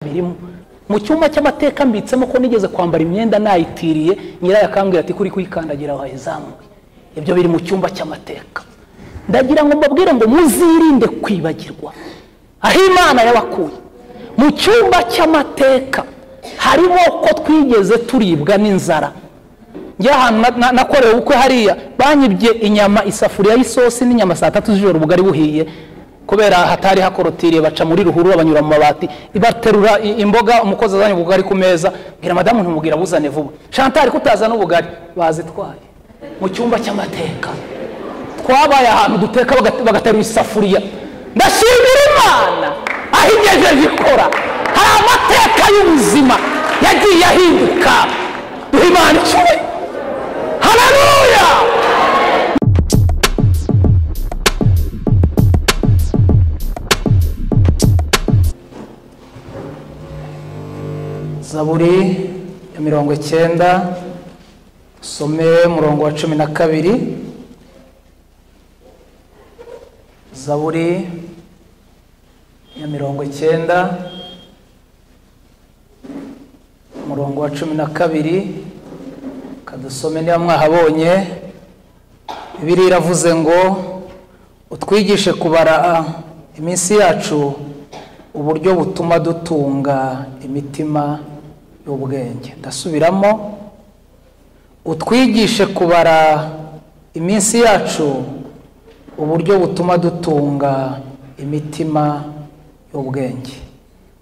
ntarayirimo mu cyumba cy'amateka mbitsemo ko nigeze kwambara imyenda nayitiriye nyirayo akambwira ati kuri kuyikandagira wayizamuye ibyo biri mu cyumba cy'amateka ndagira ngo mbabwire ngo muzirinde kwibagirwa aho imana yabakuye mu cyumba cy'amateka harimo ko twigeze turibwa n'inzara njya ahantu na- nakorewe ubukwe hariya banyibye inyama isafuriya y'isosi n'inyama saa tatu z'ijoro ubugari buhiye kubera hatari hakorotiriye baca muri ruhurura banyura mu mabati baterura i- imboga umukozi azanye ubugari ku meza mbwira madamu ntumubwira buzane vuba shantari kutazana ubugari bazitwaye mu cyumba cy'amateka twabaye ahantu duteka bagat- bagaterura isafuriya ndashimira imana aho igejeje ikora hari amateka y'ubuzima yagiye ahinduka duhe imana icumi haleluya zaburi ya mirongo icyenda usome umurongo wa cumi na kabiri zaburi ya mirongo icyenda umurongo wa cumi na kabiri kadusome niba mwahabonye bibiri iravuze ngo utwigishe kubara iminsi yacu uburyo butuma dutunga imitima y'ubwenge ndasubiramo utwigishe kubara iminsi yacu uburyo butuma dutunga imitima y'ubwenge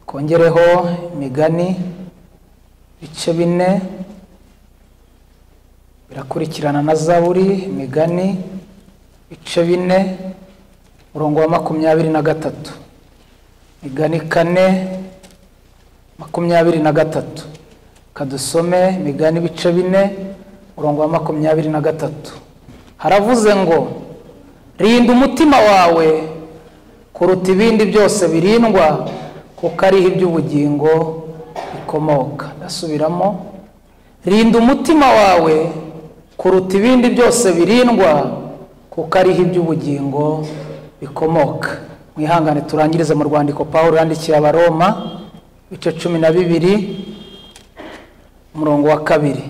twongereho imigani bice bine birakurikirana na zaburi imigani ibice bine umurongo wa makumyabiri na gatatu imigani kane makumyabiri na gatatu kadusome imigani ibice bine umurongo wa makumyabiri na gatatu haravuze ngo rinda umutima wawe kuruta ibindi byose birindwa kuko ariho iby'ubugingo bikomoka ndasubiramo rinda umutima wawe kuruta ibindi byose birindwa kuko ariho iby'ubugingo bikomoka mwihangane turangirize mu rwandiko pawulo yandikiye abaroma ibice cumi na bibiri umurongo wa kabiri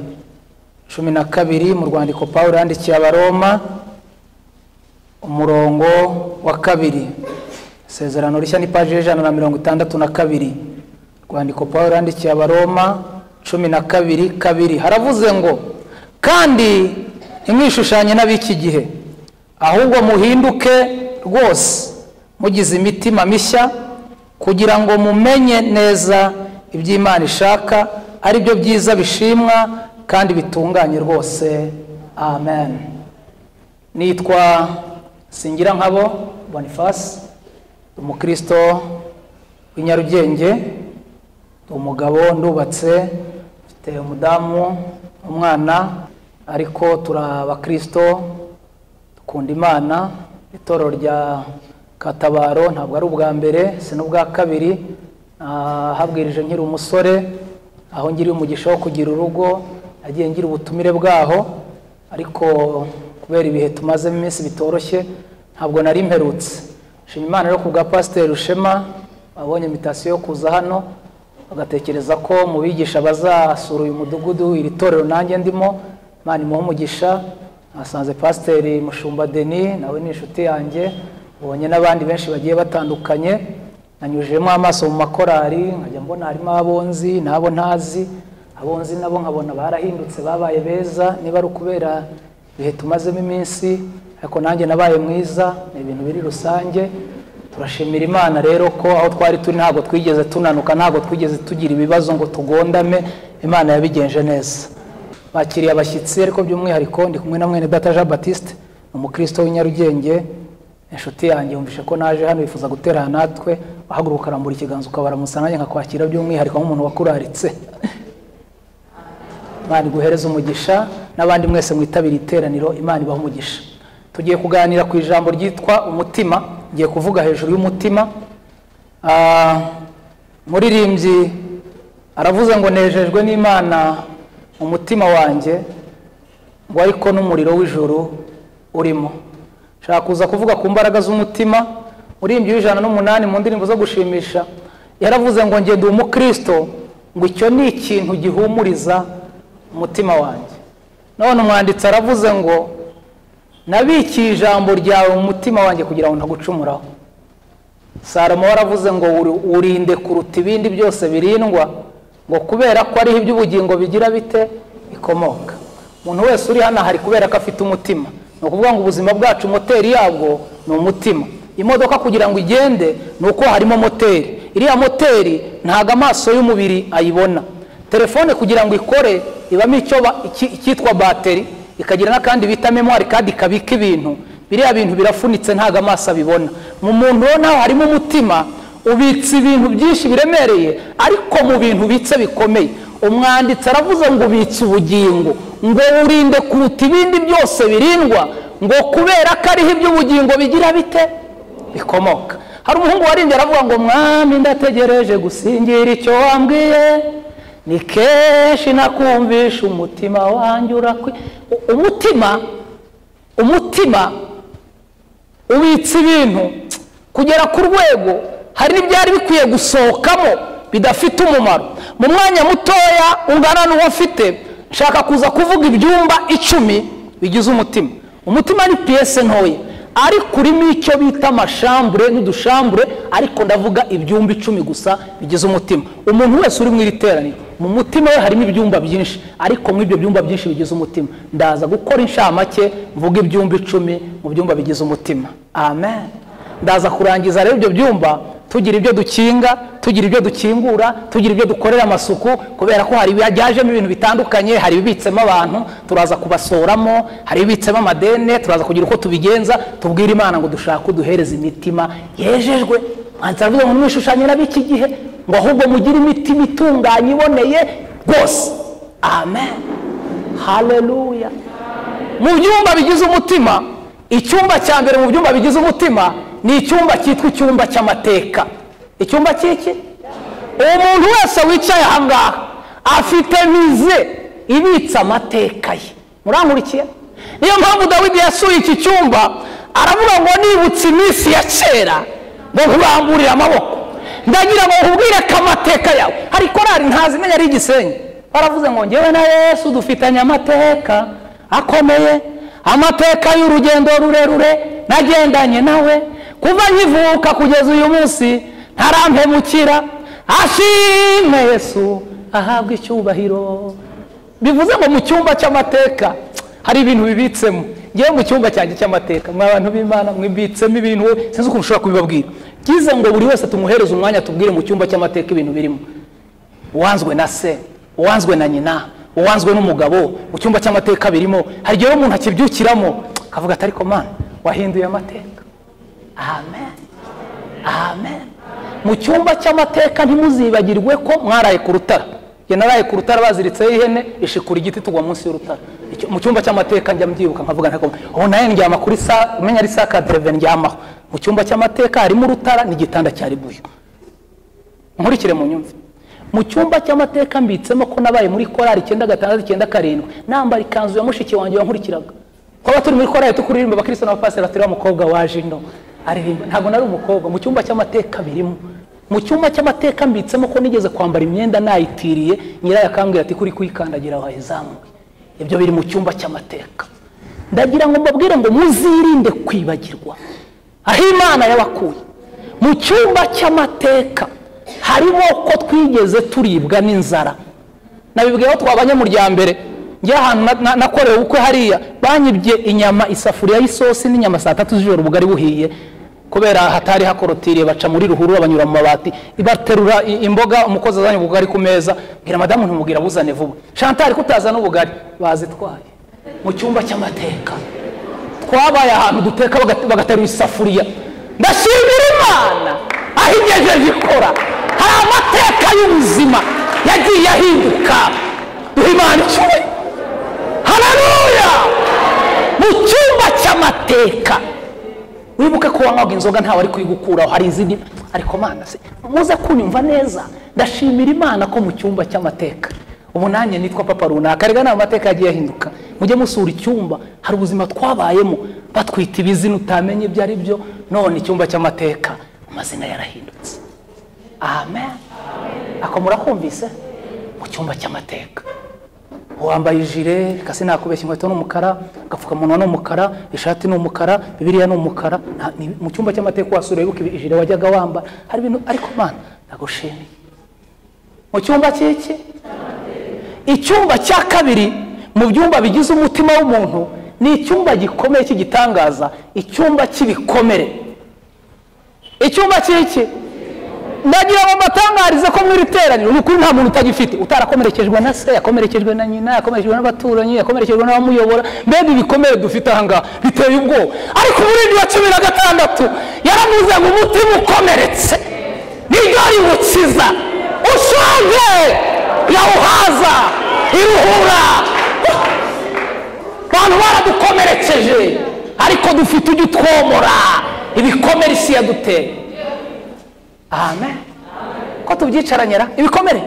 cumi na kabiri mu rwandiko pawulo yandikiye abaroma umurongo wa kabiri isezerano rishya ni paji y'ijana na mirongo itandatu na kabiri rwandiko pawulo yandikiye abaroma cumi na kabiri kabiri haravuze ngo kandi ntimwishushanye n'ab'iki gihe ahubwo muhinduke rwose mugize imitima mishya kugira ngo mumenye neza ibyo imana ishaka ari byo byiza bishimwa kandi bitunganye rwose amen nitwa singira nkabo boniface umukristo w'i nyarugenge ndi umugabo ndubatse mfite umudamu umwana ariko turi abakristo dukunda imana itorero rya katabaro ntabwo ari ubwa mbere si n'ubwa kabiri nahabwirije nkiri umusore aho ngiriye umugisha wo kugira urugo nagiye ngira ubutumire bwaho ariko kubera ibihe tumazemo iminsi bitoroshye ntabwo nari mperutse nshima imana rero ku bwa pasiteri rushema abonye imitasiyo yo kuza hano bagatekereza ko mu bigisha bazasura uyu mudugudu iri torero nanjye ndimo imana imuhe umugisha nasanze pasiteri mushumba deni nawe ni inshuti yanjye ubonye n'abandi benshi bagiye batandukanye nanyujijemo amaso mu makorari nkajya mbona harimo abo nzi n'abo ntazi abo nzi nabo nkabona barahindutse babaye beza niba ari ukubera ibihe tumazemo iminsi ariko nanjye nabaye mwiza ni ibintu biri rusange turashimira imana rero ko aho twari turi ntabwo twigeze tunanuka ntabwo twigeze tugira ibibazo ngo tugondame imana yabigenje neza bakiriye abashyitsi ariko by'umwihariko ndi kumwe na mwene data jean batiste ni umukristo w'i nyarugenge inshuti yanjye yumvishe ko naje hano yifuza guterana natwe wahaguruka arambura ikiganza ukabara musa nanjye nkakwakira by'umwihariko nk'umuntu wakuraritse imana iguhereze umugisha n'abandi mwese mwitabira iteraniro imana ibaha umugisha tugiye kuganira ku ijambo ryitwa umutima ngiye kuvuga hejuru y'umutima Ah, umuririmbyi aravuze ngo nejejwe n'imana mu mutima wanjye ngo ariko n'umuriro w'ijuru urimo nshaka kuza kuvuga ku mbaraga z'umutima urimbyi w'ijana n'umunani mu ndirimbo zo gushimisha yaravuze ngo ngende umukristo ngo icyo ni ikintu gihumuriza umutima wanjye none umwanditsi aravuze ngo nabikiye ijambo ryawe mu mutima wanjye kugira ngo ntagucumuraho salomo waravuze ngo "Uri- urinde kuruta ibindi byose birindwa ngo kubera ko ariho iby'ubugingo bigira bite bikomoka umuntu wese uri hano hari kubera ko afite umutima ni ukuvuga ngo ubuzima bwacu moteri yabwo ni umutima imodoka kugira ngo igende ni uko harimo moteri iriya moteri ntabwo amaso y'umubiri ayibona telefone kugira ngo ikore ibamo icyo ba- iki- icyitwa bateri ikagira n'akandi bita memwari kandi kabika ibintu biriya bintu birafunitse ntabwo amaso abibona mu muntu ubona harimo umutima ubitse ibintu byinshi biremereye ariko mu bintu ubitse bikomeye umwanditsi aravuze ngo ubitse ubugingo ngo urinde kuruta ibindi byose birindwa ngo kubera ko ariho iby'ubugingo bigira bite bikomoka hari umuhungu waririmbye aravuga ngo mwami ndategereje gusingira icyo wambwiye ni kenshi nakumvisha umutima wanjye urakwi U- umutima umutima ubitse ibintu kugera ku rwego hari n'ibyari bikwiye gusohokamo bidafite umumaro mu mwanya mutoya ungana n'uwo afite nshaka kuza kuvuga ibyumba icumi bigize umutima umutima ni piyese ntoya ariko urimo icyo bita amashambure n'udushambure ariko ndavuga ibyumba icumi gusa bigize umutima umuntu wese uri mu iri teraniro mu mutima we harimo ibyumba byinshi ariko muri ibyo byumba byinshi bigize umutima ndaza gukora inshamake mvuga ibyumba icumi mu byumba bigize umutima amen ndaza kurangiza rero ibyo byumba tugira ibyo dukinga tugira ibyo dukingura tugira ibyo dukorera amasuku kubera ko hari byajemo ibintu bitandukanye hari ibibitsemo abantu turaza kubasoramo hari ibibitsemo amadene turaza kugira uko tubigenza tubwire imana ngo dushake uduhereza imitima yejejwe mwanditsi aravuga ngo mwishushanye n'ab'iki gihe ngo ahubwo mugire imitima itunganye iboneye rwose amen haleluya mu byumba bigize umutima icyumba cya mbere mu byumba bigize umutima ni icyumba cyitwa icyumba cy'amateka icyumba cy'iki umuntu wese wicaye aha ngaha afite vize ibitse amateka ye murankurikiye niyo mpamvu dawidi yasuye iki cyumba aravuga ngo nibutse iminsi ya kera ngo nkuramburire amaboko ndagira ngo nkubwire ko amateka yawe hari korari ntazimenya ari igisenyi baravuze ngo ngewe na yesu dufitanye amateka akomeye amateka y'urugendo rurerure nagendanye nawe kuva nkivuka kugeza uyu munsi ntarampemukira ashimwe yesu ahabwa icyubahiro bivuze ngo mu cyumba cy'amateka hari ibintu bibitsemo ngewe mu cyumba cyanjye cy'amateka mwa bantu b'imana mwibitsemo ibintu sinzi uko mushobora kubibabwira byize ngo buri wese tumuhereze umwanya tubwire mu cyumba cy'amateka ibintu birimo uwanzwe na se uwanzwe na nyina uwanzwe n'umugabo mu cyumba cy'amateka birimo hari igihe umuntu akibyukiramo akavuga ati ariko mana wahinduye amateka amen amen mu cyumba cy'amateka ntimuzibagirwe ko mwaraye ku rutara njye naraye ku rutara baziritseho ihene ishikura igiti tugwa munsi y'urutara Icyo- mu cyumba cy'amateka njya mbyibuka nkavuga ntabwo ubu nawe ndyama kuri sa umenya ari saa kadereve ndyamaho mu cyumba cy'amateka harimo urutara n'igitanda cya ribuyu nkurikire mu nyumve mu cyumba cy'amateka mbitsemo ko nabaye muri korari icyenda gatandatu icyenda karindwi nambara ikanzu ya mushiki wanjye wamurikiraga twaba turi muri korari tukuririmba abakristo n'abapasiteri batari wa mukobwa waje ino aririmba ntabwo nari umukobwa mu cyumba cy'amateka birimo mu cyumba cy'amateka mbitsemo ko nigeze kwambara imyenda nayitiriye nyirayo akambwira ati kuri kuyikandagira wayizamuye ibyo biri mu cyumba cy'amateka ndagira ngo mbabwire ngo muzirinde kwibagirwa aho imana yabakuye mu cyumba cy'amateka harimo ko twigeze turibwa n'inzara nabibwiye aho twabanye mu rya mbere njye ahantu na- na- nakorewe ubukwe hariya banyibye inyama isafuriya y'isosi n'inyama saa tatu z'ijoro ubugari buhiye kubera hatari hakorotiriye baca muri ruhurura banyura mu mabati baterura i- imboga umukozi azanye ubugari ku meza mbwira madamu ntumubwira buzane vuba shantari kutazana ubugari bazitwaye mu cyumba cy'amateka twabaye ahantu duteka bagat- bagaterura isafuriya ndashimira imana aho igejeje ikora hari amateka y'ubuzima yagiye ahinduka duha imana icumi hararuya mu cyumba cy'amateka wibuke ko wanywaga inzoga ntawe ari kuyigukuraho hari izindi ariko mana se muze kunyumva neza ndashimira imana ko mu cyumba cy'amateka ubu nanjye nitwa papa runaka rega nawe amateka yagiye ahinduka mujye musura icyumba hari ubuzima twabayemo batwita ibizina utamenya ibyo ari byo none icyumba cy'amateka amazina yarahindutse amen ako murakumvise mu cyumba cy'amateka wambaye ijire kasi nakubeshya inkweto ni umukara agapfukamunwa ni umukara ishati ni umukara bibiriya ni umukara nta- ni- mu cyumba cy'amateka wasura wibuka ijire wajyaga wambara hari ibintu ariko mana nagushimiye mu cyumba cy'iki icyumba cya kabiri mu byumba bigize umutima w'umuntu ni icyumba gikomeye cy'igitangaza icyumba cy'ibikomere icyumba cy'iki ndagira ngo mbatangarize ko muri iri teraniro ni ukuri nta muntu utagifite utarakomerekejwe na se yakomerekejwe na nyina yakomerekejwe n'abaturanyi yakomerekejwe n'abamuyobora mbega ibikomere dufite ahangaha biteye ubwoba ariko umurindi wa cumi na gatandatu yaravuze ngo umutima ukomeretse niryo riwukiza ushonje yawuhaza iruhura abantu baradukomerekeje ariko dufite ujya utwomora ibikomere isi yaduteye amen ko tubyicaranyira ibikomere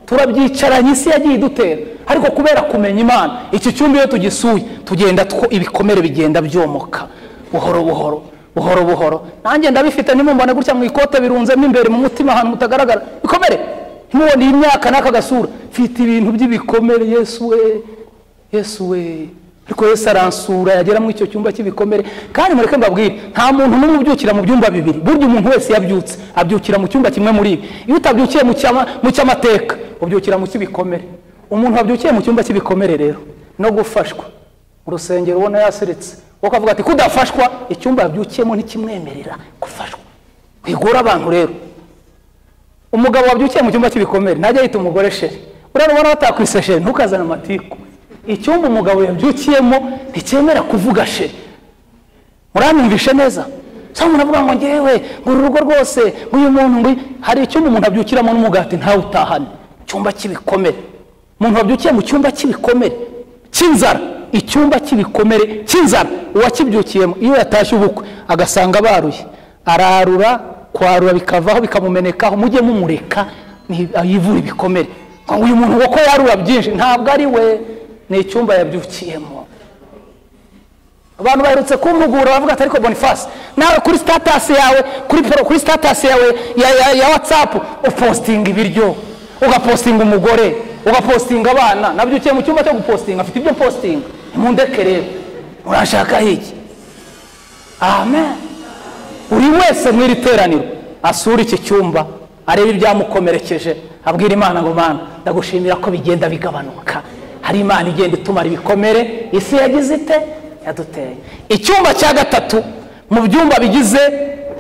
turabyicaranye isi yagiye idutera ariko kubera kumenya imana iki cyumba iyo tugisuye tugenda two ibikomere bigenda byomoka buhoro buhoro buhoro buhoro nanjye ndabifite nimumbone gutya mu ikote birunzemo imbere mu mutima ahantu mutagaragara ibikomere ntimubone iyi myaka n'aka gasura mfite ibintu by'ibikomere yesu we yesu we ariko yesu aransura yagera muri icyo cyumba cy'ibikomere kandi mureke mbabwire nta muntu n'umwe ubyukira mu byumba bibiri burya umuntu wese yabyutse abyukira mu cyumba kimwe muri ibi iyo utabyukiye mu cyama- mu cy'amateka ubyukira mu cy'ibikomere umuntu wabyukiye mu cyumba cy'ibikomere rero no gufashwa mu rusengero ubona yaseretse wowe ukavuga ati kudafashwa icyumba yabyukiyemo ntikimwemerera gufashwa wigora abantu rero umugabo wabyukiye mu cyumba cy'ibikomere ntajya yita umugore sheri uriya ubona batakwise sheri ntukazane amatiku icyumba umugabo yabyukiyemo nticyemera kuvuga sheri muranyumvishe neza cyangwa umuntu avuga ngo ngewe ngo uru rugo rwose uyu muntu ngo uyu-" hari icyumba umuntu abyukiramo n'umugati ntawutahane icyumba cy'ibikomere umuntu wabyukiye mu cyumba cy'ibikomere cy'inzara icyumba cy'ibikomere cy'inzara uwakibyukiyemo iyo yatashye ubukwe agasanga baruye ararura kwarura bikavaho bikamumenekaho mujye mumureka ni- yivure ibikomere Ngo uyu muntu kuko yarura byinshi ntabwo ari we ni icyumba yabyukiyemo abantu baherutse kumpugura bavuga ati ariko bonifasi nawe kuri sitatasi yawe kuri poro kuri sitatasi yawe ya, ya, ya watsapu upostinga ibiryo ugapostinga umugore ugapostinga abana nabyukiye mu cyumba cyo gupostinga afite ibyo postinga nimundeke rero murashaka iki amen buri wese mu iri teraniro asura iki cyumba arebe ibyamukomerekeje abwira imana ngo mana ndagushimira ko bigenda bigabanuka hari imana igenda itumara ibikomere isi yagize ite yaduteye icyumba cya gatatu mu byumba bigize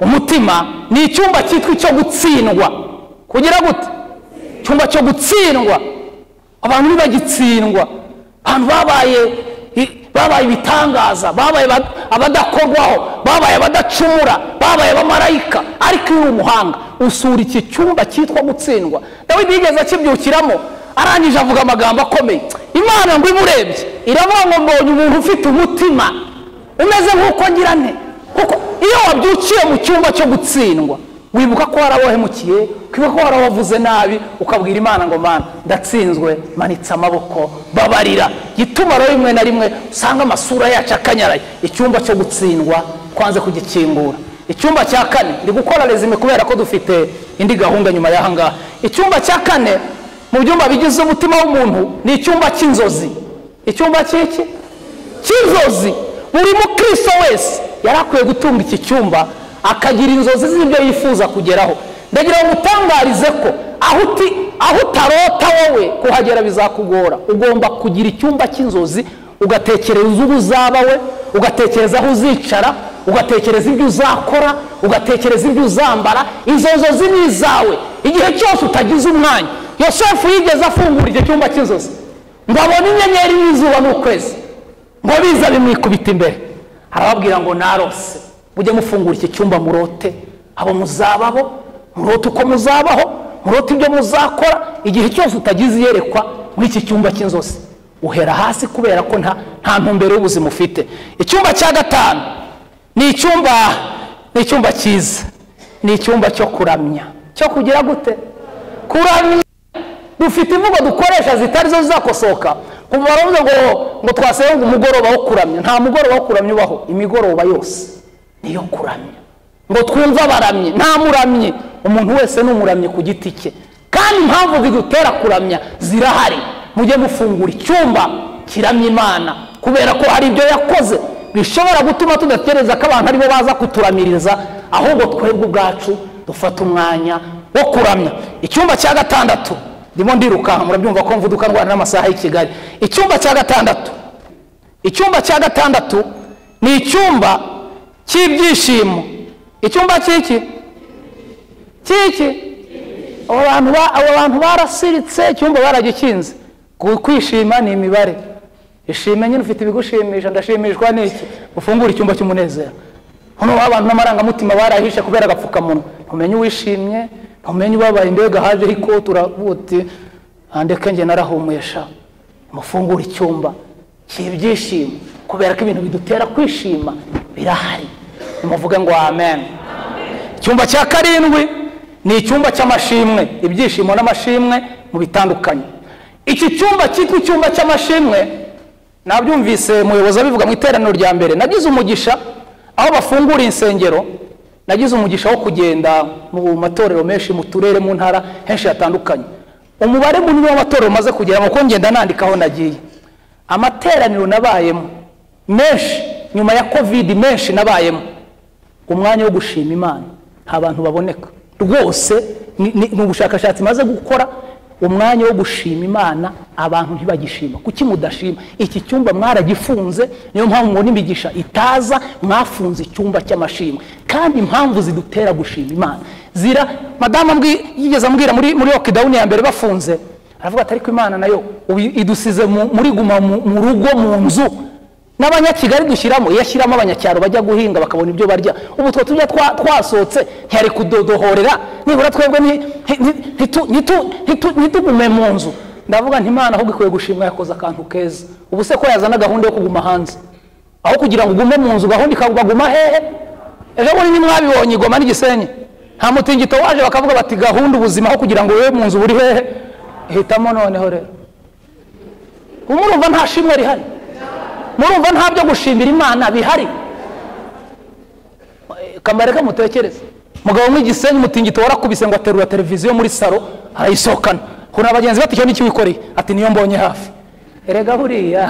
umutima ni icyumba cyitwa icyo gutsindwa kugira gute icyumba cyo gutsindwa abantu ntibagitsindwa abantu babaye babaye ibitangaza babaye aba- abadakorwaho babaye abadacumura babaye abamarayika ariko iyo uri umuhanga usura iki cyumba cyitwa gutsindwa dawidi yigeze akibyukiramo arangije avuga amagambo akomeye imana ngo imurebye iravuga ngo mbonye umuntu ufite umutima umeze nk'uko ngira nte kuko iyo wabyukiye mu cyumba cyo gutsindwa wibuka ko warabahemukiye ukibuka ko warabavuze nabi ukabwira imana ngo mana ndatsinzwe manitse amaboko babarira gituma rero rimwe na rimwe usanga amasura yacu akanyaraye icyumba cyo gutsindwa kwanze kugikingura icyumba cya kane ndi gukora rezime kubera ko dufite indi gahunda nyuma y'aha ngaha icyumba cya kane mu byumba bigize umutima w'umuntu ni icyumba cy'inzozi icyumba cy'iki cy'inzozi buri mukristo wese yari akwiye gutunga iki cyumba akagira inzozi z'ibyo yifuza kugeraho ndagira ngo utangarize ko aho uti- aho utarota wowe kuhagera bizakugora ugomba kugira icyumba cy'inzozi ugatekereza uwo uzaba we ugatekereza aho uzicara ugatekereza ibyo uzakora ugatekereza ibyo uzambara izo nzozi ni izawe igihe cyose utagize umwanya yosefu yigeze afungura icyo cyumba cy'inzozi ngo abone inyenyeri n'izuba n'ukwezi ngo biza bimwikubita imbere arababwira ngo narose mujye mufungura iki cyumba murote abo muzababo murote uko muzabaho murote ibyo muzakora igihe cyose utagize iyerekwa muri iki cyumba cy'inzozi uhera hasi kubera ko nta nta ntumbero y'ubuzima ufite icyumba cya gatanu ni icyumba ni icyumba cyiza ni icyumba cyo kuramya cyo kugira gute kuramya dufite imvugo dukoresha zitari zo zizakosoka kuva baravuze ngo ngo twasenga umugoroba wo kuramya nta mugoroba wo kuramya ubaho imigoroba yose niyo kuramya ngo twumve abaramyi nta muramyi umuntu wese ni umuramyi ku giti cye kandi impamvu zidutera kuramya zirahari mujye gufungura icyumba kiramya imana kubera ko hari ibyo yakoze bishobora gutuma tudatekereza ko abantu aribo baza kuturamiriza ahubwo twebwe ubwacu dufata umwanya wo kuramya icyumba cya gatandatu ndimo ndirukanka murabyumva ko mvuduka ndwara n'amasaha y'i kigali icyumba cya gatandatu icyumba cya gatandatu ni icyumba cy'ibyishimo icyumba cy'iki cy'iki abo bantu ba- abo bantu barasiritse icyumba baragikinze Gu- kwishima ni imibare ishime nyine ufite ibigushimisha ndashimishwa n'iki ufungure icyumba cy'umunezero hano haba abantu n'amarangamutima barahishe kubera agapfukamunwa ntumenye uwishimye ntumenye ubabaye mbega haje ariko turabuti ndeke njye narahumesha mufungure icyumba cy'ibyishimo kubera ko ibintu bidutera kwishima birahari nimuvuge ngo amen icyumba cya karindwi ni icyumba cy'amashimwe ibyishimo n'amashimwe mu bitandukanye iki cyumba cyitwa icyumba cy'amashimwe nabyumvise umuyobozi abivuga mu iteraniro rya mbere nagize umugisha aho bafungura insengero nagize umugisha wo kugenda mu matorero menshi mu turere mu ntara henshi hatandukanye umubare munini w'amatorero maze kugeramo kuko ngenda nandika aho nagiye amateraniro nabayemo menshi nyuma ya kovidi menshi nabayemo umwanya wo gushima imana nta bantu baboneka rwose ni ni- ni ubushakashatsi maze gukora umwanya wo gushima imana abantu ntibagishima kuki mudashima iki cyumba mwaragifunze niyo mpamvu mubona imigisha itaza mwafunze icyumba cy'amashimwe kandi impamvu zidutera gushima imana zira madamu ambwi- yigeze ambwira muri muri okidawuni ya mbere bafunze aravuga ati ariko imana nayo ubu idusize mu- muri guma mu mu rugo mu nzu n'abanyakigali dushyiramo iyo ashyiramo abanyacyaro bajya guhinga bakabona ibyo barya ubu twe tujya twa- twasohotse ntiyari kudodohorera nibura twebwe nti- nti- nti- ntitu- ntitu- ntitu- ntitugume mu nzu ndavuga nti imana ahubwo ikwiye gushimwa yakoze akantu keza ubu se ko yazana gahunda yo kuguma hanze aho kugira ngo ugume mu nzu gahunda ikaguma hehe ejo bundi ntimwabibonye igoma n'igisenyi nta mutingito waje bakavuga bati gahunda ubuzima aho kugira ngo wowe mu nzu buri hehe hitamo noneho rero ubu murumva nta shimwe rihari murumva nta byo gushimira imana bihari Eh, kamare kamutekereze mugabo mw'igisenyi umutingito warakubise ngo aterura televiziyo muri salo arayisohokana kuna bagenzi be ati icyo ni cyo wikoreye ati niyo mbonye hafi erega buriya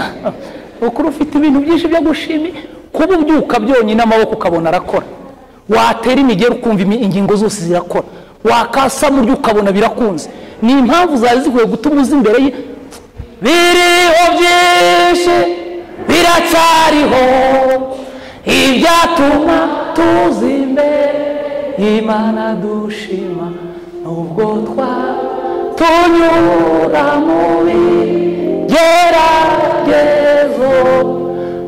ukuri ufite ibintu byinshi byo gushimi kuba ubyuka byonyine amaboko ukabona arakora watera imigeri ukumva imi- ingingo zose zirakora wakasa muryo ukabona birakunze ni impamvu zari zikwiye gutuma uza imbere ye biriho byinshi biracyariho ibyatuma tuza imbere y'imana dushima nubwo twa tunyura mu bigeragezo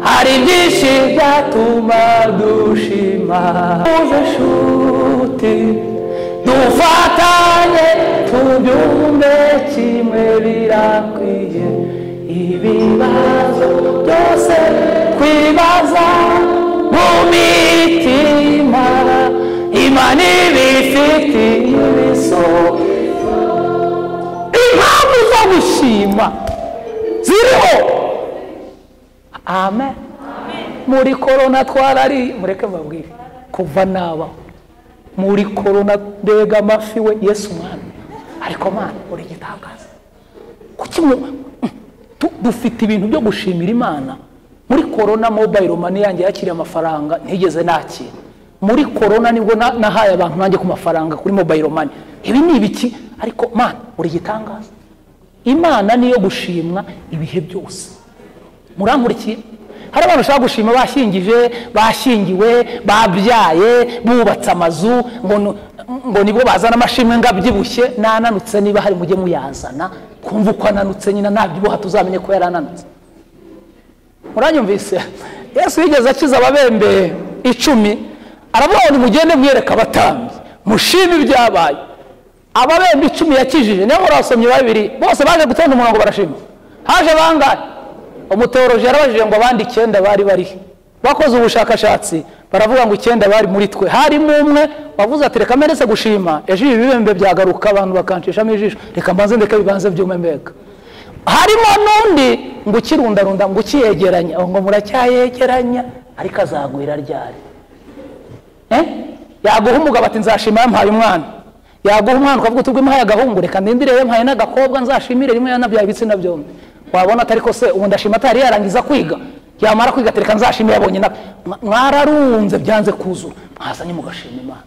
hari byinshi byatuma dushima uze shuti dufatanye tubyumve kimwe birakwiye ibibazo byose kwibaza mu mitima imana ibifitiye ibisobanuro impamvu zo gushima ziriho amen muri korona twarari mureke mbabwire kuva nabaho muri korona mbega amafi we yesu mwana ariko mwana uri igitangaza kuki mu- tu- dufite ibintu byo gushimira imana muri korona mobayiro mani yanjye yakiriye amafaranga ntigeze nakira muri korona nibwo na- nahaye abantu nanjye ku mafaranga kuri mobayiro mani ibi ni ibiki ariko mana uri igitangaza imana niyo gushimwa ibihe byose murankurikiye hari abantu bashaka gushima bashingije bashingiwe babyaye bubatse amazu ngo nu- ngo nibwo bazana amashimwe ngo abyibushye nananutse niba hari mujye muyazana twumva uko ananutse nyine nabyibuha tuzamenye ko yarananutse muranyumvise yesu yigeze akiza ababembe icumi aravuga ngo nimugende mwereka abatambyi mushime ibyabaye ababembe icumi yakijije niyo murasomye babiri bose baje gutonda umurongo barashima haje bangahe umuteoroji yarabajije ngo abandi icyenda bari barihe bakoze ubushakashatsi baravuga ngo icyenda bari muri twe harimo umwe wavuze ati reka mberetse gushima ejo ibi bibembe byagaruka abantu bakanshishamo ijisho reka mbanze ndeke bibanze byume mbega harimo n'undi ngo ukirundarunda ngo ukiyegeranya Aho ngo muracyayegeranya ariko azagwira ryari Eh? yaguha umugabo ati nzashima yampaye umwana yaguha umwana ukavuga uti rw'imuhaye agahungu reka ndindirire mpaye n'agakobwa nzashimire rimwe yanabyaye ibitsina byombi wabona atari ko se ubu ndashima atari yarangiza kwiga yamara kwiga ati reka nzashimire yabonye na mwararunze byanze kuzura mwazanye mugashima imana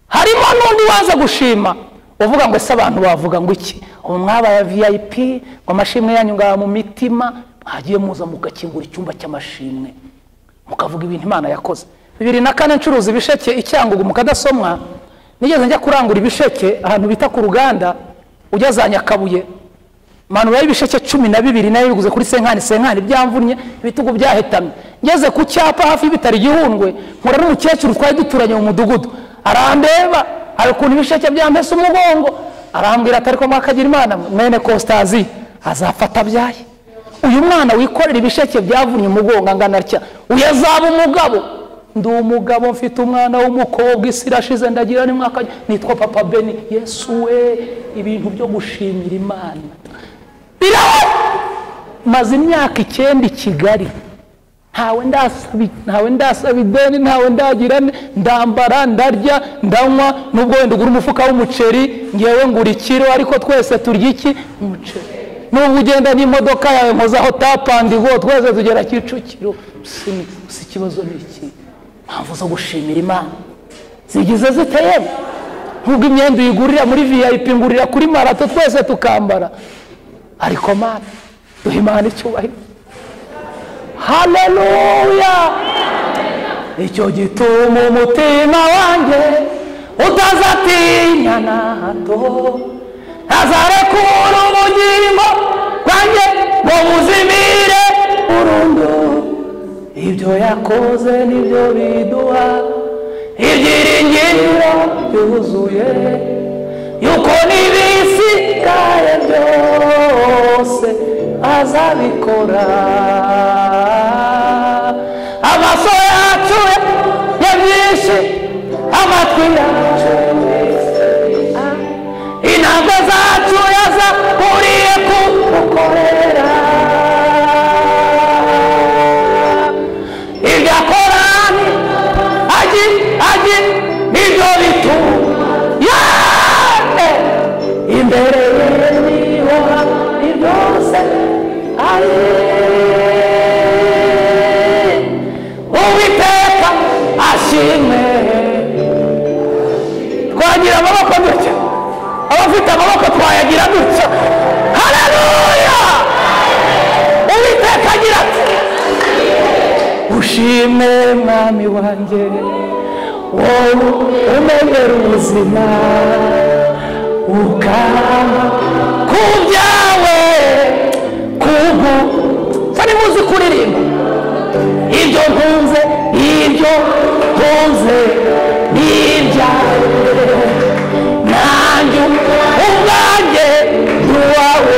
harimo n'undi waza gushima uvuga ngo ese abantu bavuga ngo iki ubu mwabaye vip ngo amashimwe yanyu ngaba mu mitima mwagiye muza mugakingura icyumba cy'amashimwe mukavuga ibintu imana yakoze bibiri na kane ncuruza ibisheke i cyangugu mukadasomwa nigeze njya kurangura ibisheke ahantu bita ku ruganda ujya za nyakabuye manura y'ibisheke cumi na bibiri nayo biguze kuri senkani senkani byamvunnye ibitugu byahetamye ngeze ku cyapa hafi y'ibitaro igihundwe nkura n'umukecuru twari duturanye mu mudugudu arandeba hari ukuntu ibisheke byampese umugongo arambwira atari ko mwakagira imana mwene kositazi azafata abyaye uyu mwana wikorera ibisheke byavunnye umugongo angana atya uyu azaba umugabo ndi umugabo mfite umwana w'umukobwa isi irashize ndagira n'umwaka nitwa papa beni yesu we ibintu byo gushimira imana biraba maze imyaka icyenda i kigali ntawe ndasaba ntawe ndasaba ideni ntawe ndagira ndambara ndarya ndanywa nubwo wenda ugura umufuka w'umuceri ngewe ngura ikiro ariko twese turya iki umuceri n'ubu ugenda n'imodoka yawe nkozaho tapandigo twese tugera kicukiro gusa ikibazo ni iki mpamvu zo gushimira imana zigize ziteyemo nk'ubwo imyenda uyigurira muri vip ngurira kuri marato twese tukambara ariko mana duha imana icyubahiro haleluya icyo gituma umutima wanjye utazatinya na hato azarekura ubugingo bwanjye ngo buzimire burundu ibyo yakoze nibyo biduha ibyiringiro byuzuye yuko n'ibisigaye byose azabikora amaso yacu ya byinshi amatwi yacu intambwe zacu yazakuriye kugukorera ibyo akora ni agi agi nibyo bituma Yeah! imbere ye niho hari byose ari uwiteka ashimwe twagira amaboko dutya abafite amaboko twayagira dutya haleluya uwiteka agira ati ushime mwami wanjye wowe umenyera ubuzima ukaba ku byawe kubu sari muzi kuririmba ibyo ntunze ibyo ntunze ni ibyawe nanjye ubwanjye ni uwawe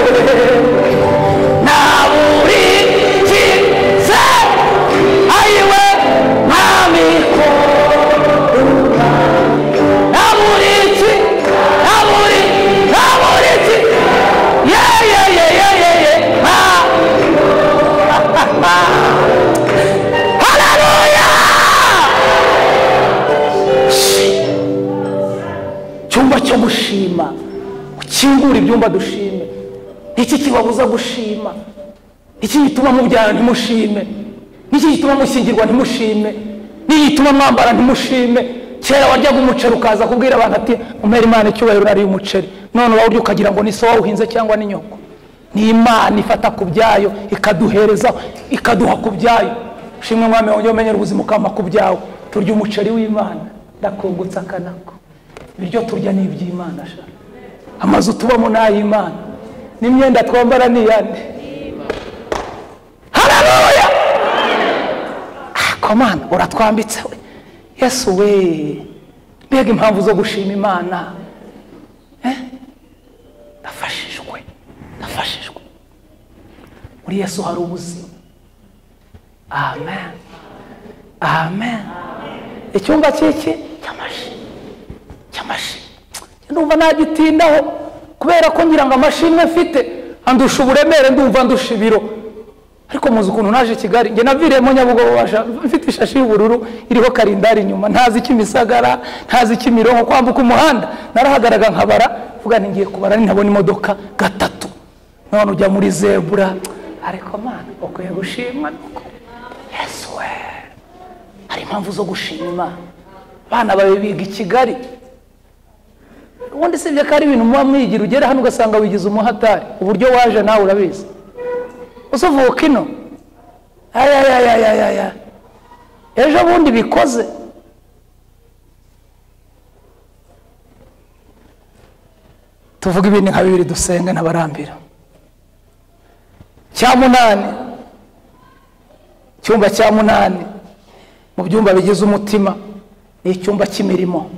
naburi kize ayiwe ntamikoro Aburiki, aburi, aburiki. Ye, ye, ye, ye, ye, ye. Ha. Haleluya! Icyumba cyo gushima ukingura ibyumba dushime iki kibabuza gushima iki gituma mubyara ntimushime n'iki gituma mushyingirwa ntimushime n'iki gituma mwambara ntimushime kera waryaga umuceri ukaza kubwira abantu ati umera imana icyubahiro urariye umuceri none urya ukagira ngo ni so wawuhinze cyangwa ni nyoko ni imana ifata ku byayo ikaduherezaho ikaduha ku byayo shimwe mwami wongere umenyera ubuzima ukama ku byawe turya umuceri w'imana ndakungutse akanako ibiryo turya ni iby'imana sha amazu tubamo ni ay'imana n'imyenda twambara ni iyande hararuya komana uratwambitse we yesu we mbega impamvu zo gushima imana Eh? ndafashijwe ndafashijwe muri yesu hari ubuzima amen amen icyumba cy'iki cy'amashimwe cy'amashimwe ndumva nagitindaho kubera ko ngira ngo amashimwe mfite andusha uburemere ndumva andusha ibiro ariko muzi ukuntu naje kigali njye naviriyemo nyabugogo washa- mfite ishashi y'ubururu iriho karindari inyuma ntazi ikimisagara ntazi ikimironko kwambuka umuhanda narahagaraga nkabara vuga nti ngiye kubara ntabona imodoka gatatu none ujya muri zebura ariko mana ukwiye gushimwa nuko yesu we hari impamvu zo gushima imana abana bawe biga i kigali ubundi sibye ko ari ibintu muba mwigira ugera hano ugasanga wigize umuhatari uburyo waje nawe urabizi usuvuka ino ayayayayaya ejo bundi bikoze tuvuge ibindi nka bibiri dusenge ntabarambira cya munani icyumba cya munani mu byumba bigize umutima ni icyumba cy'imirimo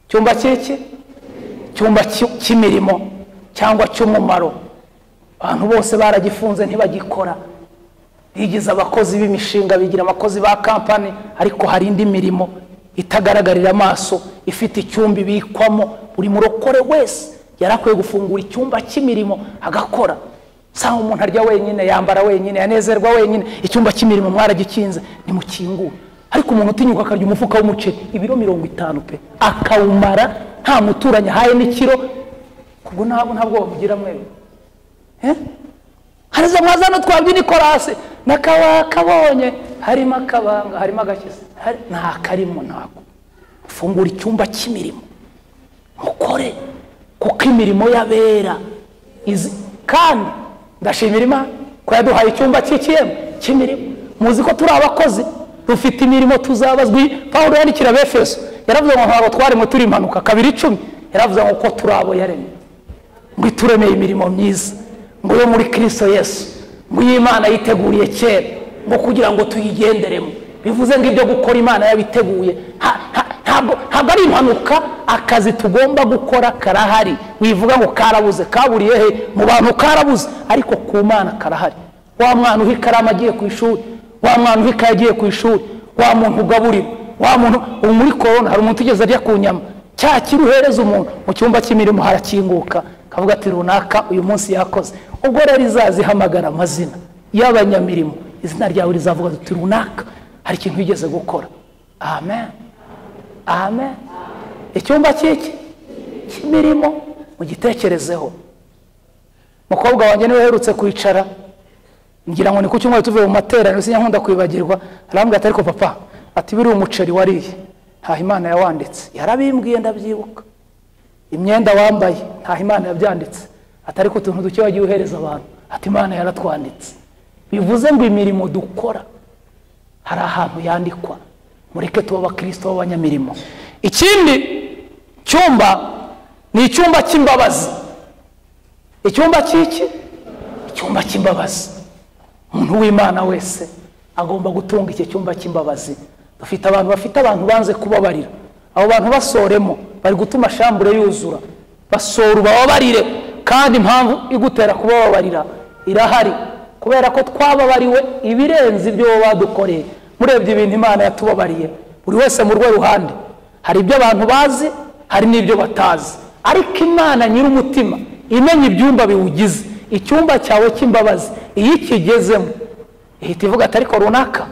icyumba cy'iki icyumba cy'i- cy'imirimo cyangwa cy'umumaro abantu bose baragifunze ntibagikora bigize abakozi b'imishinga bigira abakozi ba kampani ariko hari indi mirimo itagaragarira amaso ifite icyumba ibikwamo buri murokore wese yari akwiye gufungura icyumba cy'imirimo agakora usanga umuntu arya wenyine yambara wenyine yanezerwa wenyine icyumba cy'imirimo mwaragikinze nimukingure ariko umuntu utinyuka akarya umufuka w'umuceri ibiro mirongo itanu pe akawumara nta muturanyi ahaye n'ikiro kubwo ntabwo ntabwo bamugira mwewe Eh? hariza mwazana twabye nikorasi nakabakabonye harimo akabanga harimo agakiza Hari- nta karimo ntabwo fungura icyumba cy'imirimo mukore kuko imirimo y'abera izi kandi ndashimira imana ko yaduhaye icyumba cy'ikiyemu cy'imirimo muzi ko turi abakozi dufite imirimo tuzabazwi pawulo yandikira abefeso yaravuze ngo ntabwo twarimo turi impanuka kabiri icumi yaravuze ngo ko turi abo yaremye ngo ituremeye imirimo myiza ngo yo muri kirisito yesu ngo iyo imana yiteguriye kera ngo kugira ngo tuyigenderemo bivuze ngo ibyo gukora imana yabiteguye Ha- ha- ntabwo ntabwo ari impanuka akazi tugomba gukora karahari wivuga ngo karabuze kaburiye he mu bantu karabuze ariko ku mana karahari wa mwana uha ikaramu agiye ku ishuri wa mwana uha ikaye agiye ku ishuri wa muntu ugaburira wa muntu ubu muri korona hari umuntu ugeze arya ku nyama cya kiri uhereza umuntu mu cyumba cy'imirimo harakinguka kavuga ati runaka uyu munsi yakoze ubwo rero izazihamagara amazina y'abanyamirimo izina ryawe rizavuga riti runaka hari ikintu wigeze gukora amen amen icyumba cy'iki cy'imirimo mugitekerezeho mukobwa wanjye niwe uherutse kwicara ngira ngo ni ku cyumweru tuvuye mu materaniro sinya kwibagirwa arambwira ati ariko papa ati biriya umuceri wariye ntaho imana yawanditse yarabimbwiye ndabyibuka imyenda wambaye ntaho imana yabyanditse ati ariko utuntu duke wagiye uhereza abantu ati imana yaratwanditse bivuze ngo imirimo dukora hari ahantu yandikwa mureke tuba abakirisito b'abanyamirimo ikindi cyumba ni icyumba cy'imbabazi icyumba cy'iki icyumba cy'imbabazi umuntu w'imana wese agomba gutunga iki cyumba cy'imbabazi dufite abantu bafite abantu banze kubabarira abo bantu basoremo bari gutuma shambure yuzura basora ubababarire kandi impamvu igutera kubababarira irahari kubera ko twababariwe ibirenze ibyo wowe badukoreye murebye ibintu imana yatubabariye buri wese mu rwe ruhande hari ibyo abantu bazi hari n'ibyo batazi ariko imana nyir'umutima imenya ibyumba biwugize icyumba cyawe cy'imbabazi iyo ikigezemo ihita ivuga ati ariko runaka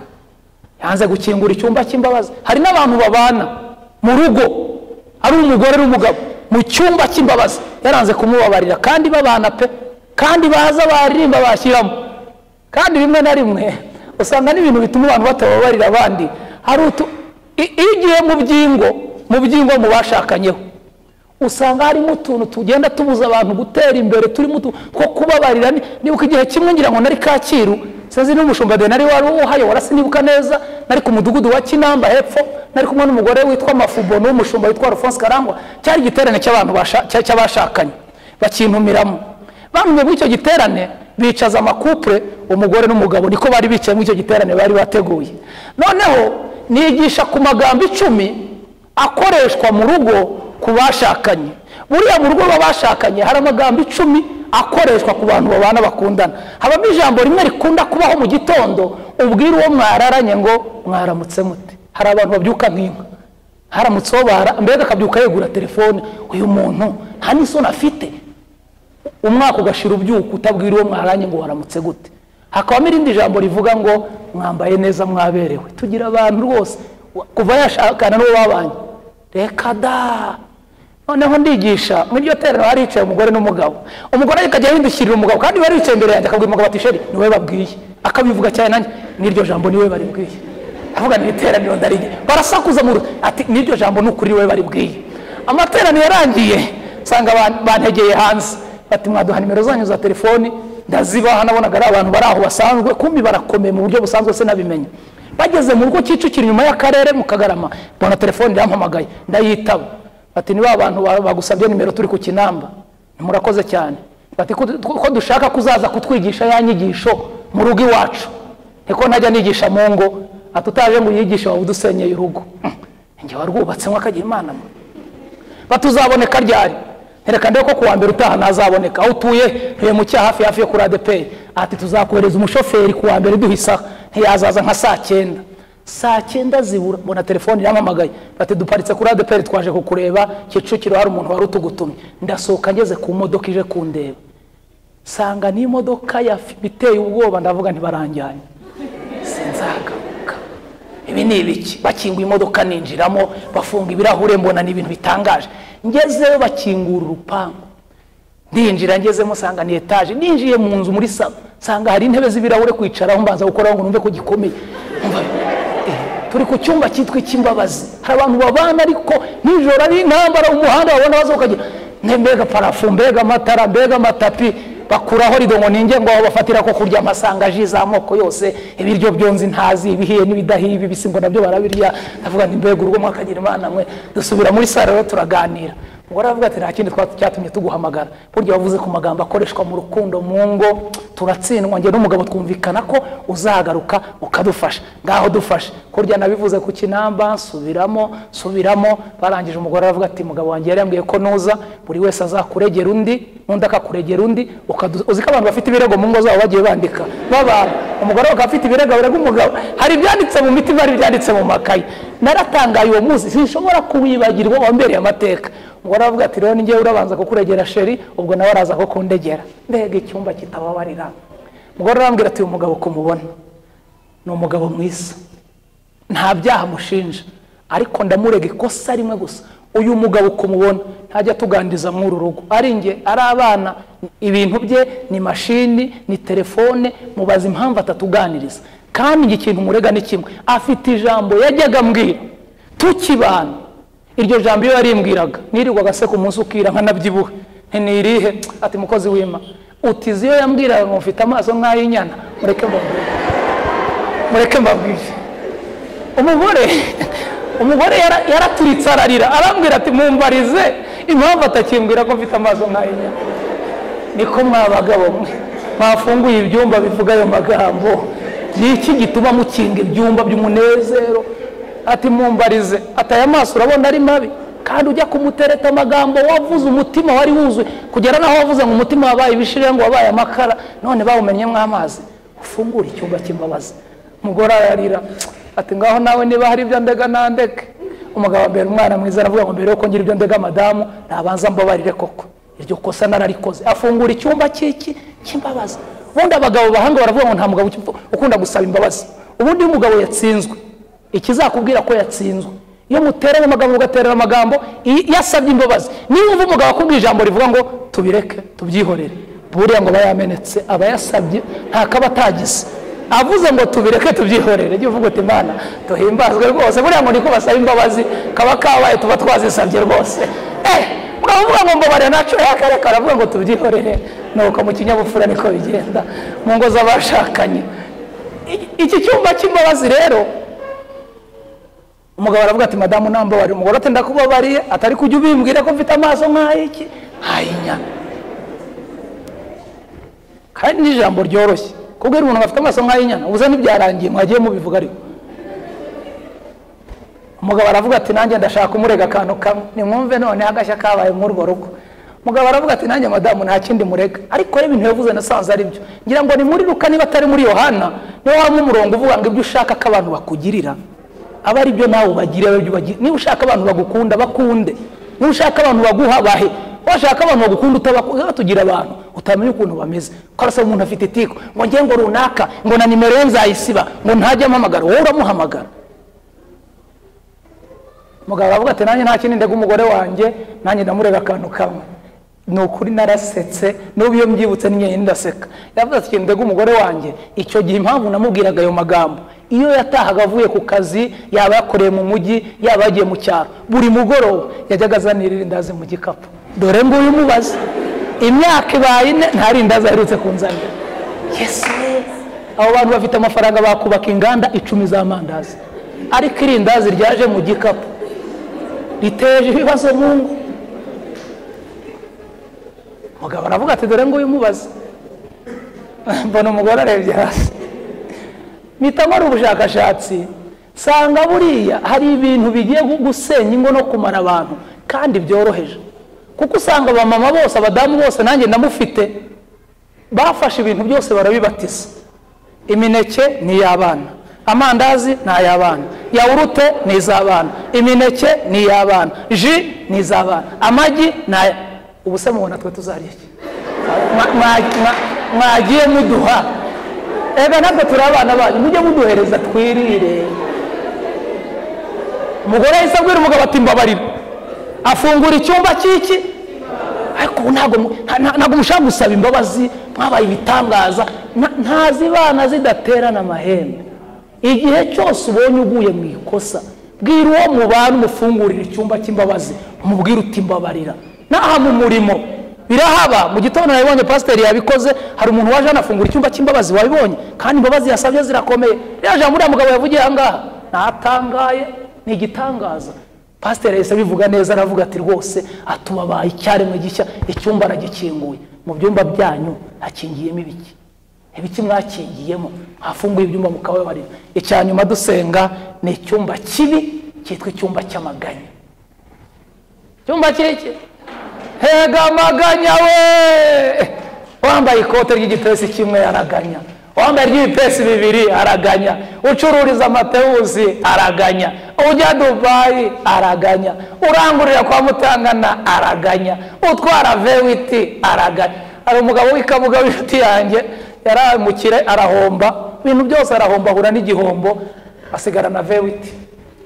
yanze gukingura icyumba cy'imbabazi hari n'abantu babana mu rugo ari umugore n'umugabo mu cyumba cy'imbabazi yaranze kumubabarira kandi babana pe kandi baza baririmba bashyiramo kandi rimwe na rimwe usanga n'ibintu bituma abantu batababarira abandi hari utu i- iyo ugiye mu byingo mu byingo mu bashakanye usanga harimo utuntu tugenda tubuza abantu gutera imbere turimo utu- two kubabarira ni- nibuka igihe kimwe ngira ngo nari kacyiru sinzi n'umushumba benari wari uhayobora sinibuka neza nari ku mudugudu wa kinamba hepfo nari kumwe n'umugore witwa mafubo n'umushumba witwa alphonse karangwa cyari igiterane cy'abantu basha- cya- cy'abashakanye bakintumiramo bantumye muri icyo giterane bicaza amakupure umugore n'umugabo niko bari bicaye muri icyo giterane bari bateguye noneho nigisha ku magambo icumi akoreshwa mu rugo ku bashakanye buriya mu rugo rw'abashakanye hari amagambo icumi akoreshwa ku bantu babana bakundana habamo ijambo rimwe rikunda kubaho mu gitondo ubwira uwo mwararanye ngo mwaramutse mute hari abantu babyuka nk'inka haramutse uwo bara mbega akabyuka yegura telefone uyu muntu nta n'isoni afite umwaka ugashira ubyuka utabwira uwo mwaranye ngo waramutse gute hakabamo irindi jambo rivuga ngo mwambaye neza mwaberewe tugira abantu rwose wa- kuva yashakana n'uwo babanye reka da noneho ndigisha mu iryo teraniro hari hicaye umugore n'umugabo umugore akajya yindukirira umugabo kandi we aricaye imbere yanjye akabwira umugabo ati sheri niwe babwiye akabivuga cyane nanjye n'iryo jambo niwe baribwiye avuga ni iteraniro ndarinye barasakuza mu rugo ati n'iryo jambo ni ukuri we baribwiye amateraniro yarangiye nsanga ban- bantegeye hanze bati mwaduha nimero zanyu za telefoni ndazibaha nabonaga ari abantu bari aho basanzwe kumbi barakomeye mu buryo busanzwe sinabimenya bageze mu rugo kicukiro inyuma y'akarere mu kagarama mbona telefoni irampamagaye ndayitaba bati ni ba bantu ba- bagusabye nimero turi ku kinamba murakoze cyane bati ko du- ko dushaka kuzaza kutwigisha ya nyigisho mu rugo iwacu niko ntajya nigisha mu ngo ati utaje ngo uyigishe waba udusenyeye urugo njye warwubatse nk'akagira imana mwe batuzaboneka ryari reka ndebe ko kuwa mbere utaha ntazaboneka aho utuye ntuye hafi hafi yo kuri adeperi ati tuzakohereza umushoferi kuwa mbere duha isaha ntiyazaza nka saa cyenda saa cyenda zibura mbona telefone iramamagaye bati duparitse kuri adeperi twaje kukureba kicukiro hari umuntu wari utugutumye ndasohoka ngeze ku modoka ije kundeba sanga n'imodoka ya fi- iteye ubwoba ndavuga ntibaranjyanye sinzagaruka ibi ni ibiki bakinguye imodoka ninjiramo bafunga ibirahure mbona ni ibintu bitangaje ngezeyo bakingura urupangu ndinjira ngezemo nsanga ni etaje ninjiye mu nzu muri salo nsanga hari intebe z'ibirahure kwicaraho mbanza gukoraho ngo numve ko gikomeye Umva, eh, turi ku cyumba cyitwa icy'imbabazi hari abantu babana ariko nijoro ari intambara mu muhanda babona baza ukagira "Ne, mbega parafu mbega amatara mbega amatapi bakuraho rido ngo ninjye ngo aho bafatira ko kurya amasanga ji z'amoko yose ibiryo byonzi ntazi ibihiye n'ibidahiye ibibisi ngo nabyo barabirya ndavuga nti mbega urugo mwakagira imana mwe dusubira muri sare rero turaganira umugore aravuga ati nta kindi twa- cyatumye tuguhamagara burya wavuze ku magambo akoreshwa mu rukundo mu ngo turatsindwa njye n'umugabo twumvikana ko uzagaruka ukadufasha ngaho dufashe kurya nabivuze ku kinamba subiramo subiramo barangije umugore aravuga ati mugabo wanjye yari yambwiye ko nuza buri wese azakuregera undi n'undi akakuregera undi ukadu- uzi ko abantu bafite ibirego mu ngo zabo bagiye bandika babana umugore we akaba afite ibirego birego umugabo hari ibyanditse mu mitima hari ibyanditse mu makayi naratangaye uwo munsi sinshobora kuwibagirwa wambereye amateka umugore aravuga ati rero ninjyewe urabanza kukuregera sheri ubwo nawe araza kukundegera mbega icyumba kitababarira umugore arambwira ati uyu mugabo kumubona ni umugabo mwiza nta byaha amushinja ariko ndamurega ikosa rimwe gusa uyu mugabo kumubona ntajya tuganiriza muri uru rugo ari njye ari abana ibintu bye ni mashini ni telefone mubaza impamvu atatuganiriza kandi njye ikintu murega ni kimwe afite ijambo yajyaga ambwira tukibana iryo jambo iyo yarimbwiraga nirirwaga se ku munsi ukira nkanabyibuhe nti ni irihe ati mukozi wima utizi iyo yambwiraga ngo mfite amaso nk'ay'inyana mureke mbabwire mureke mbabwire umugore umugore yara- yaraturitse ararira arambwira ati mumbarize impamvu atakimbwira ko mfite amaso nk'ayinyana niko mwabagabo mwe mwafunguye ibyumba bivuga ayo magambo ni iki gituma mukinga ibyumba by'umunezero ati mumbarize ati aya maso urabona ari mabi kandi ujya kumutereta amagambo wavuze umutima wari wuzuye kugera n'aho wavuze ngo umutima wabaye ibishirira ngo wabaye amakara none bawumennyemo amazi ufungure icyumba cy'imbabazi umugore ararira ati ngaho nawe niba hari ibyo ndega nandeke umugabo ambera umwana mwiza aravuga ngo mbere yuko ngira ibyo ndega madamu nabanza mbabarire koko iryo kosa nararikoze afungura icyumba cy'iki cy'imbabazi ubundi abagabo bahanga baravuga ngo nta mugabo uki- ukunda gusaba imbabazi ubundi iyo umugabo yatsinzwe ikizakubwira ko yatsinzwe iyo muteranye amagambo mugaterana amagambo i- iyo asabye imbabazi niba wumva umugabo akubwira ijambo rivuga ngo tubireke tubyihorere buriya ngo aba yamenetse aba yasabye nta kaba atagize avuze ngo tubireke tubyihorere jya uvuga uti imana tuhimbazwe rwose buriya ngo niko basaba imbabazi kaba kabaye tuba twazisabye rwose eh mwavuga ngo mbabarira naco yakareka aravuga ngo tubyihorere nuko mu kinyabupfura niko bigenda mu ngo z'abashakanye I- iki cyumba cy'imbabazi rero umugabo aravuga ati madamu nambabarira umugore ati ndakubabariye atari kujya ubimbwira ko mfite amaso nk'ay'iki nk'ay'inyana kandi n'ijambo ryoroshye kubwira umuntu ngo afite amaso nk'ay'inyana ubuze n'ibyarangiye mwagiye mubivuga ariko umugabo aravuga ati nanjye ndashaka umurega akantu kamwe nimwumve noneho agashya kabaye muri urwo rugo umugabo aravuga ati nanjye madamu nta kindi murega ariko reba ibintu yavuze nasanze ari byo ngira ngo ni muri ruka niba atari muri yohana niba waba umurongo uvuga ngo ibyo ushaka ko abantu bakugirira aba ari byo nawe ubagirira abe ibyo ubagirira niba ushaka abantu bagukunda bakunde niba ushaka abantu baguha bahe washaka abantu bagukunda utabakunda tugira abantu utamenya ukuntu bameze ko arasaba umuntu afite tiku ngo njye ngo runaka ngo na nimero ye nzayisiba ngo ntajya amuhamagara wowe uramuhamagara mugabo aravuga ati nanjye nta kindi ndega umugore wanjye nanjye ndamurega akantu kamwe ni ukuri narasetse n'ubu iyo mbyibutse n'inyenyeri ndaseka yavuze ati ikintu ndega umugore wanjye icyo gihe impamvu namubwiraga ayo magambo iyo yatahaga avuye ku kazi yaba yakoreye mu mujyi yaba yagiye mu cyaro buri mugoroba yajyaga azana irindazi mu gikapu dore nguyu umubaze imyaka ibaye ine nta rindazi aherutse kunzanira yesi abo bantu bafite amafaranga bakubaka inganda icumi z'amandazi ariko irindazi ryaje mu gikapu riteje ibibazo mu ngo mugabo aravuga ati dore nguyu umubaze mbona umugore arebye hasi mpita nkora ubushakashatsi nsanga buriya hari ibintu bigiye gu- gusenya ingo no kumara abantu kandi byoroheje kuko usanga abamama bose abadamu bose nanjye ndamufite bafashe ibintu byose barabibatiza imineke ni iy'abana amandazi ni ay'abana yawurute ni iz'abana imineke ni iy'abana ji ni iz'abana amagi ni aya ubu se mubona twe tuzarya iki Mwa- mwa- mwa- mwagiye muduha ega natwe turi abana banyu mujye muduhereza twirire umugore yahise abwira umugabo ati mbabarira afungura icyumba cy'iki ariko ubu ntabwo mu- nta- nta- ntabwo mushaka gusaba imbabazi mwabaye ibitangaza Nta- ntazibana zidaterana amahembe igihe cyose ubonye uguye mu ikosa bwira uwo mubana umufungurira icyumba cy'imbabazi umubwire uti mbabarira n'aha mu murimo birahaba mu gitondo nabibonye pasiteri yabikoze hari umuntu waje anafungura icyumba cy'imbabazi wabibonye kandi imbabazi yasabye zirakomeye rero jambo uriya mugabo yavugiye ahangaha natangaye ni igitangaza pasiteri yahise abivuga neza aravuga ati rwose atuma abaha icyaremwe gishya icyumba aragikinguye mu byumba byanyu hakingiyemo ibiki ibiki mwakingiyemo hafunguye ibyumba mukababarira icya nyuma dusenga ni icyumba kibi cyitwa icyumba cy'amaganya icyumba kiriki hega amaganya we wambaye ikote ry'igipesi kimwe araganya wambaye iry'ibipesi bibiri araganya ucururiza amatewusi araganya ujya dubayi araganya urangurira kwa mutangana araganya utwara vewiti araganya hari umugabo w'ikabuga w'inshuti yanjye yaramukire arahomba ibintu byose arahomba ahura n'igihombo asigara na vewiti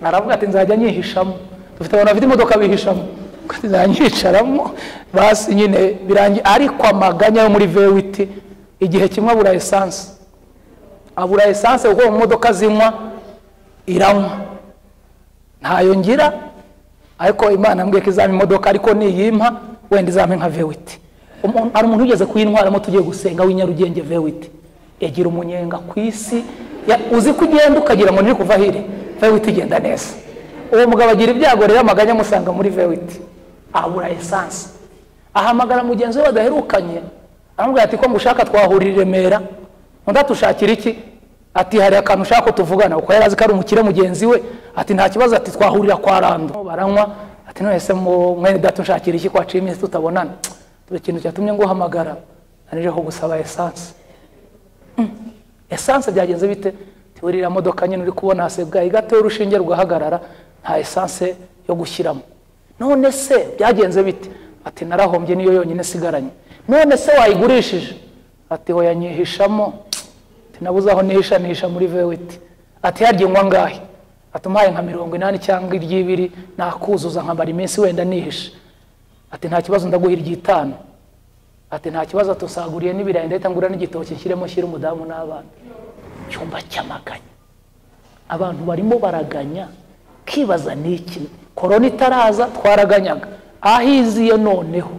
aravuga ati nzajya nyihishamo dufite abantu bafite imodoka bihishamo Avuga ati, nzajya nyicaramo basi nyine birangiye ariko amaganya yo muri vewiti igihe kimwe abura esanse abura esanse kuko mu modoka zinywa iranywa ntayo ngira ariko imana yambwiye ko izampa imodoka ariko niyimpa wenda izampa nka vewiti Umuntu- hari umuntu ugeze kuyintwaramo tugiye gusenga w'inyarugenge vewiti yagira umunyenga ku isi ya- uzi ko ugenda ukagira ngo ntiri kuva hire vewiti igenda neza uwo mugabo agira ibyago rero amaganya amusanga muri vewiti abura esanse ahamagara mugenzi we badaherukanye aramubwira ati ko ngushaka twahurira i remera undi atushakira iki ati hari akantu ushaka ko tuvugana kuko yari azi ko ari umukire mugenzi we ati nta kibazo ati twahurira kwa rando baranywa ati none se mu- mwene data unshakira iki kwaciye iminsi tutabonana dore ikintu cyatumye nguhamagara nanije ko gusaba esanse esanse byagenze bite uriya modoka nyine uri kubona hasebwa igatewe urushinge rugahagarara nta esanse yo gushyiramo none se byagenze bite ati narahombye niyo yonyine isigaranye none se wayigurishije ati hoya nyihishamo ati nabuze aho nihisha nihisha muri vewiti ati harya inywa ngahe ati umpaye nka mirongo inani cyangwa iry'ibiri nakuzuza nkamara iminsi wenda nihisha ati nta kibazo ndaguha iry'itanu ati nta kibazo tusaguriye n'ibirayi ndahita ngura n'igitoki nshyiremo shyira umudamu n'abana icyumba cy'amaganya abantu barimo baraganya kibaza ni iki korona itaraza twaraganyaga ahiziye noneho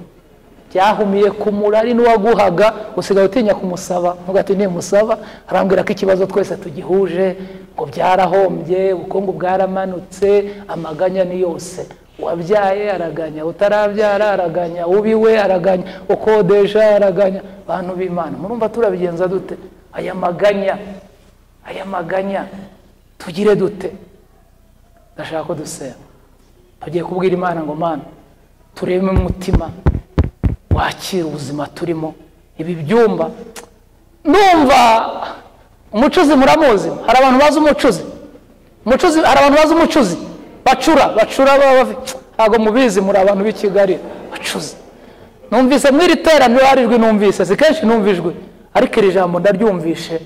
byahumiye ku murari n'uwaguhaga usigaye utinya kumusaba ntuga ati nimusaba arambwira ko ikibazo twese tugihuje ngo byarahombye ubukungu bwaramanutse amaganya ni yose uwabyaye araganya utarabyara araganya ubiwe araganya ukodesha araganya bantu b'imana murumva turabigenza dute aya maganya aya maganya tugire dute ndashaka ko dusenga tugiye kubwira imana ngo mana tureme umutima wakira ubuzima turimo ibi byumba numva umucuzi muramuzi hari abantu bazi umucuzi umucuzi hari abantu bazi umucuzi bacura bacura baba bafi- ntabwo mubizi muri abantu b'i kigali bacuzi numvise mw'iri teraniro hari ijwi numvise si kenshi numva ijwi ariko iri jambo ndaryumvishe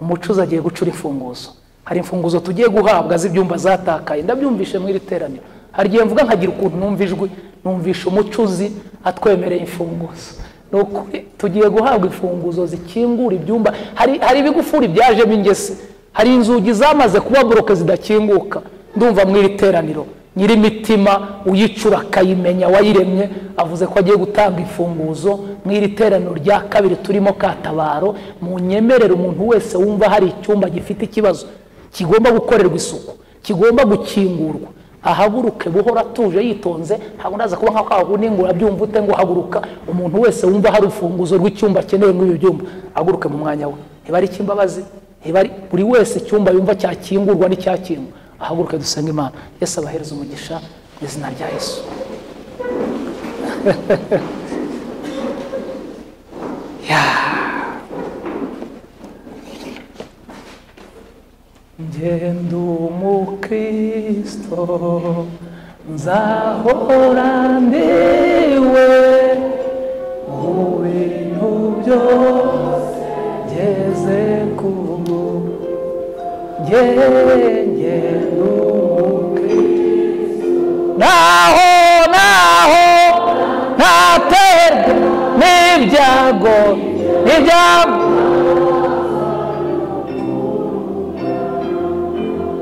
umucuzi agiye gucura imfunguzo hari imfunguzo tugiye guhabwa z'ibyumba zatakaye ndabyumvishe mw'iri teraniro hari igihe mvuga nkagira ukuntu numva ijwi numvisha umucuzi atwemereye imfunguzo ni ukuri tugiye guhabwa imfunguzo zikingura ibyumba hari hari ibigufuri byajemo ingese hari inzugi zamaze kuba boroke zidakinguka ndumva mw'iri teraniro nyir'imitima uyicura akayimenya wayiremye avuze ko agiye gutanga imfunguzo mw'iri teraniro rya kabiri turimo katabaro munyemerere umuntu wese wumva hari icyumba gifite ikibazo kigomba gukorerwa isuku kigomba gukingurwa ahaguruke buhora atuje yitonze ntabwo naza kuba nk'ako ahagura byumva ute ngo haguruka umuntu wese wumva hari urufunguzo rw'icyumba akeneye muri ibyo byumba ahaguruke mu mwanya we niba ari icy'imbabazi niba ari buri wese icyumba yumva cyakingurwa n'icyakingwa ahaguruke dusenge imana yesu abahereza umugisha mu izina rya yesu ngenda umukristo nzahora ndiwe mu bintu byose ngeze ku ngenge naho naho ntaterwa n'ibyago n'ibyago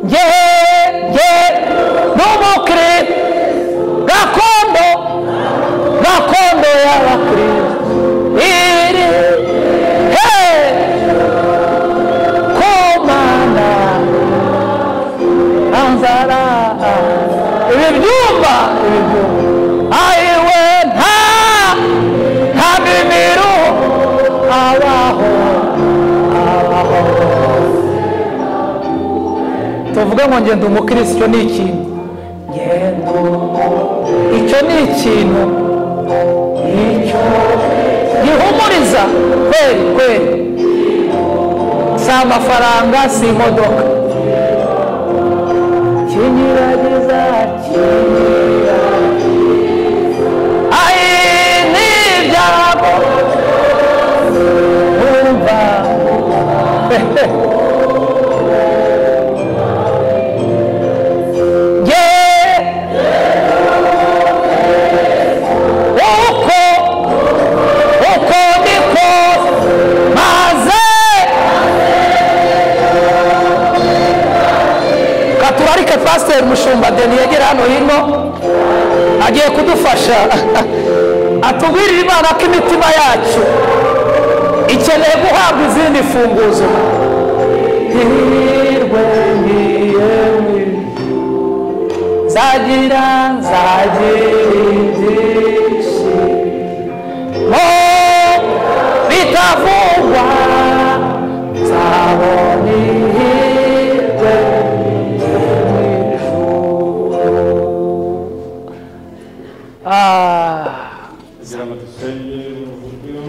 nge nge n'umukiri gakondo gakondo y'abakirisitu iri he ku mana anzara ibi byumba ibi byumba ayiwe nta nta mimiro abaho abaho tuvuge ngo ngenda umukirisi icyo ni ikintu ngenda icyo ni ikintu icyo gihumuriza kweri kweri si amafaranga si imodoka kinyiragiza kinyiragiza ayi ni ibyago wumva ye uko uko niko maze katurarike pasiteri mushumba deni yegera hano hino agiye kudufasha atubwirira imana ko imitima yacu ikeneye guhabwa izindi mfunguzo hirwe ngiye nzagira nzagira ibyishimo bitavugwa nzabona ihirwe ry'ijuru. Ah. kugira ngo dusenge mu buryo